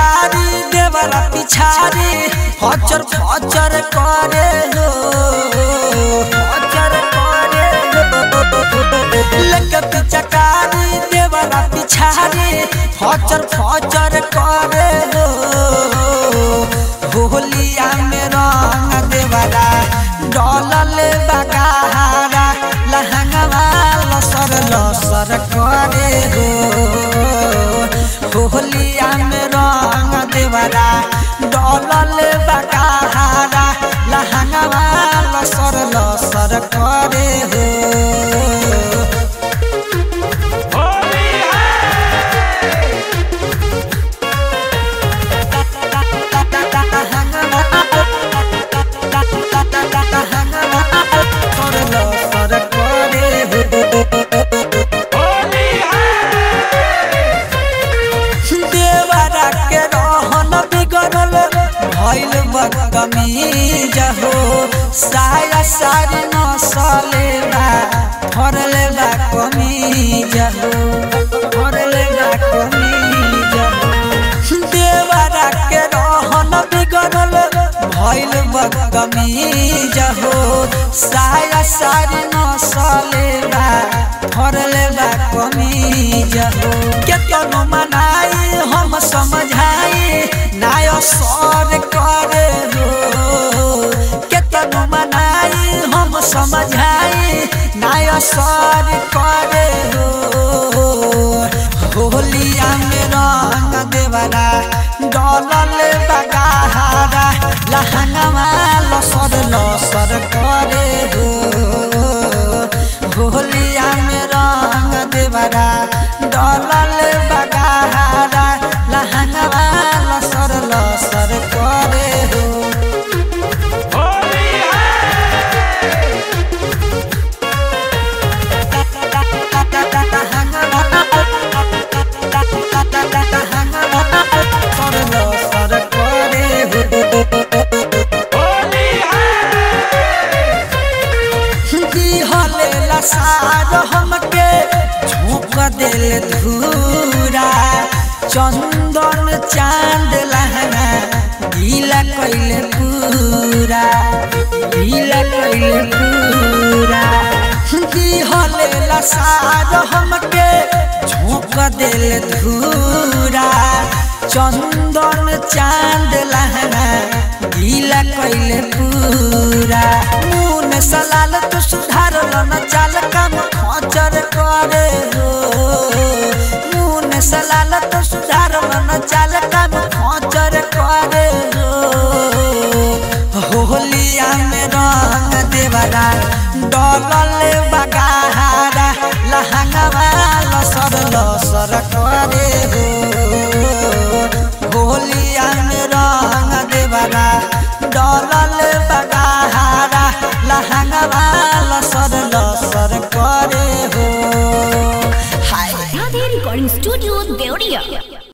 चकारी देवरा पिछारी फचर फचर करे हो फचर करे हो लगत चकारी देवरा पिछारी फचर फचर करे हो होलिया में रंग देवरा डलल बगाहारा लहंगवा लसर लसर करे हो होलिया में रंग देवरा डलल बगाहारा लहंगवा लसर लसर करे हो देवरा के रहन बिगड़ल भइल बदतमीज हो साया सारी नसले बा फरले बा कमीज हो फरले बा कमीज हो देवरा के रहन बिगड़ल भइल बदतमीज हो साया सारी नसले बा फरले बा कमीज हो केतनो मनाई हम समझाई नाय सर करे हो केतनो मनाई हम समझाई नाय सर करे हो होलिया में रंग देवरा डलल बगाहारा लहंगवा लसर लसर करे हो होलिया में रंग देवरा डलल बगाहारा लहंगवा लसर लसर करे हो सार हमके झोंक दिल धूरा चंदन चांद लहना गीला कैले पूरा गीला कैले पूरा दिहले सार हमके झोंक दिल धूरा चंदन चांद लहना गीला कैले पूरा मुन सलाल तू सुधार न चाल काम खचर करे हो मुन सलाल तू सुधार न चाल काम खचर करे हो होलिया में रंग देवरा डलल बगाहारा लहंगवा लसर लसर करे हो होलिया में रंग देवरा डलल बगाहारा लहंगवा लसर लसर करे हो हाय Radhe Recording Studio, Deoria.